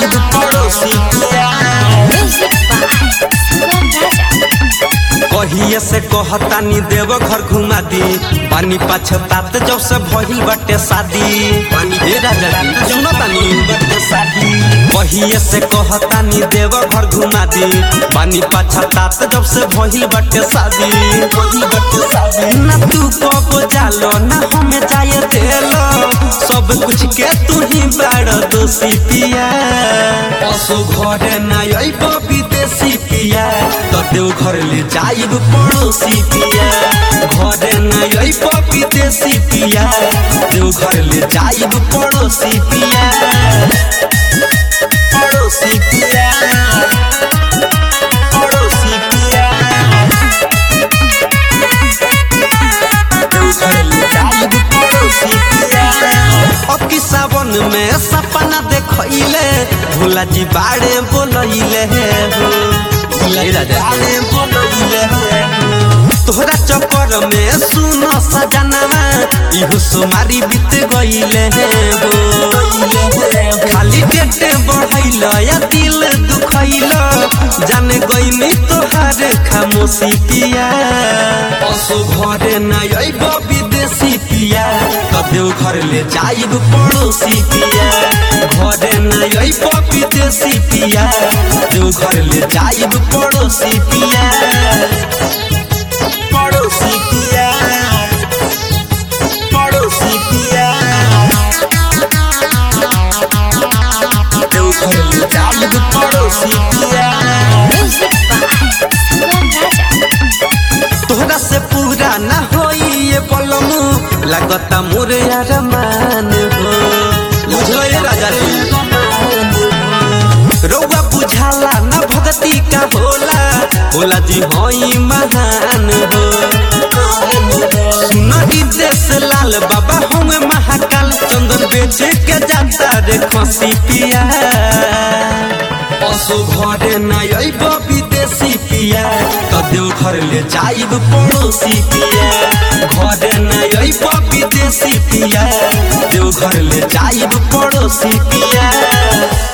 जाइब पड़ोसी पिया Music by Sangam Raja. कहिए से कहतानी देव घर घुमा दी पानी पछतात जब से भइल बटे शादी पानी हे राजा जी सुनो तानी बटे शादी कहिए से कहतानी देव घर घुमा दी पानी पछतात जब से भइल बटे शादी भइल बटे शादी ना तू कब जालो ना हमें जाए देलो सब कुछ के तू ही बड़ दोषी पिया पशु घरे ना अइब विदेशी पिया तो देव घर ले जाइब पड़ोसी पिया घरे ना अइब विदेशी पिया देव घर ले जाइब पड़ोसी पिया पड़ोसी पिया पड़ोसी पिया देव घर ले जाइब पड़ोसी पिया अब की सावन में सपना देखैले भोला जी बाड़े बोलैले हो भोला जी बाड़े बोलैले हो तोहरा चक्कर में सुनो सजनवा इहो सोमारी बीत गईले हो खाली पेट बढ़ैल या दिल दुखैल जाने गईनी तोहार खामोशी पिया पशु घरे न अइब विदेशी पिया कदेव घर ले जाइब पड़ोसी पिया घरे न अइब विदेशी पिया देव घर ले जाइब पड़ोसी पिया पड़ोसी पिया पड़ोसी पिया देव घर ले जाइब पड़ोसी पिया Music by Sangam Raja. तोहरा से पूरा ना होई ये पलमू लगता मोरे अरमान हो बुझलो ये राजा जी रउआ बुझाला ना भगती का होला होला जी होई महान हो सुनरी देश लाल बाबा हम महाकाल चंदन बेच के जाता रे खसी पिया पशु घरे न अइब विदेशी पिया कदेव घर ले जाइब पड़ोसी पिया घरे न अइब विदेशी पिया देव घर ले जाइब पड़ोसी पिया